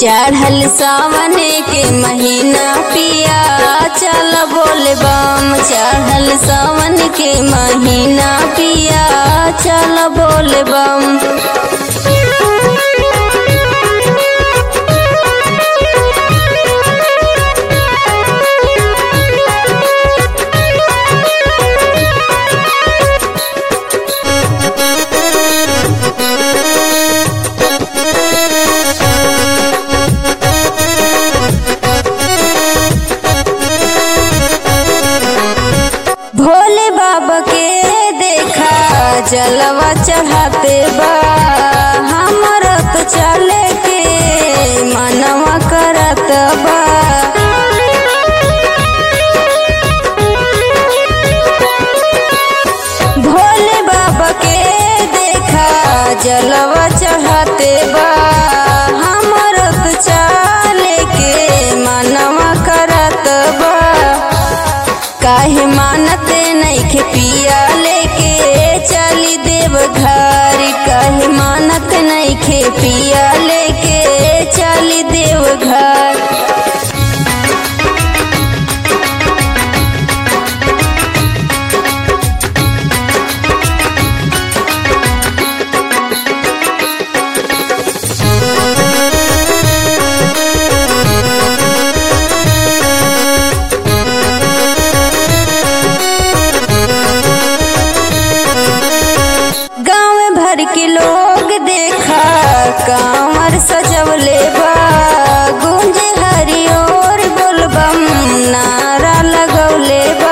चढ़ल सावन के महीना पिया चल बोल बम चढ़ल सावन के महीना पिया चल बोल बम भोले बाबा के देखा जलवा चढ़ाते बा हमर तो चले के मनवा करत बा भोले बाबा के देखा जलवा चढ़ाते बा हमर तो चले के मनवा करत बा काहे मानते नइखे पिया लेके चली देव घर काहे मानत नइखे पिया लेके चली देव घर गाँव भर के लोग देखा कांवर सजवले बा गुंजे हरी और बोलबम नारा लगौले बा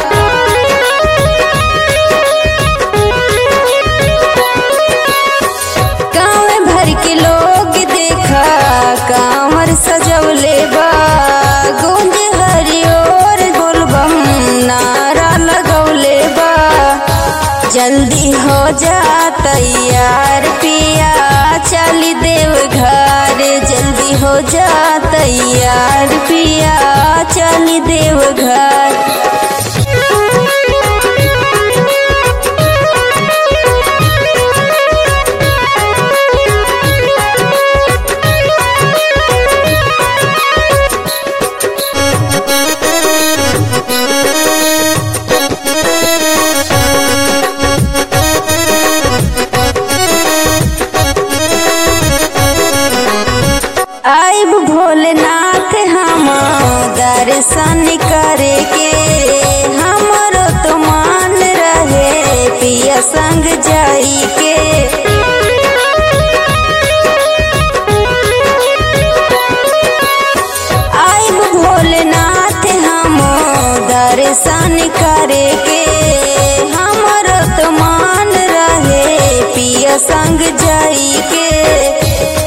गाँव भर के लोग देखा कांवर सजवले बा गुंजे हरी और बोलबम नारा लगौले बा जल्दी हो जा तैयार पिया चली देव घर जल्दी हो जा तैयार पिया चली देव घर आइब भोलेनाथ हम दर्शन करे के हमरो तो मान रहे पिया संग जाई के आइब भोलेनाथ हम दर्शन करे के हमरो तो मान रहे पिया संग जाई के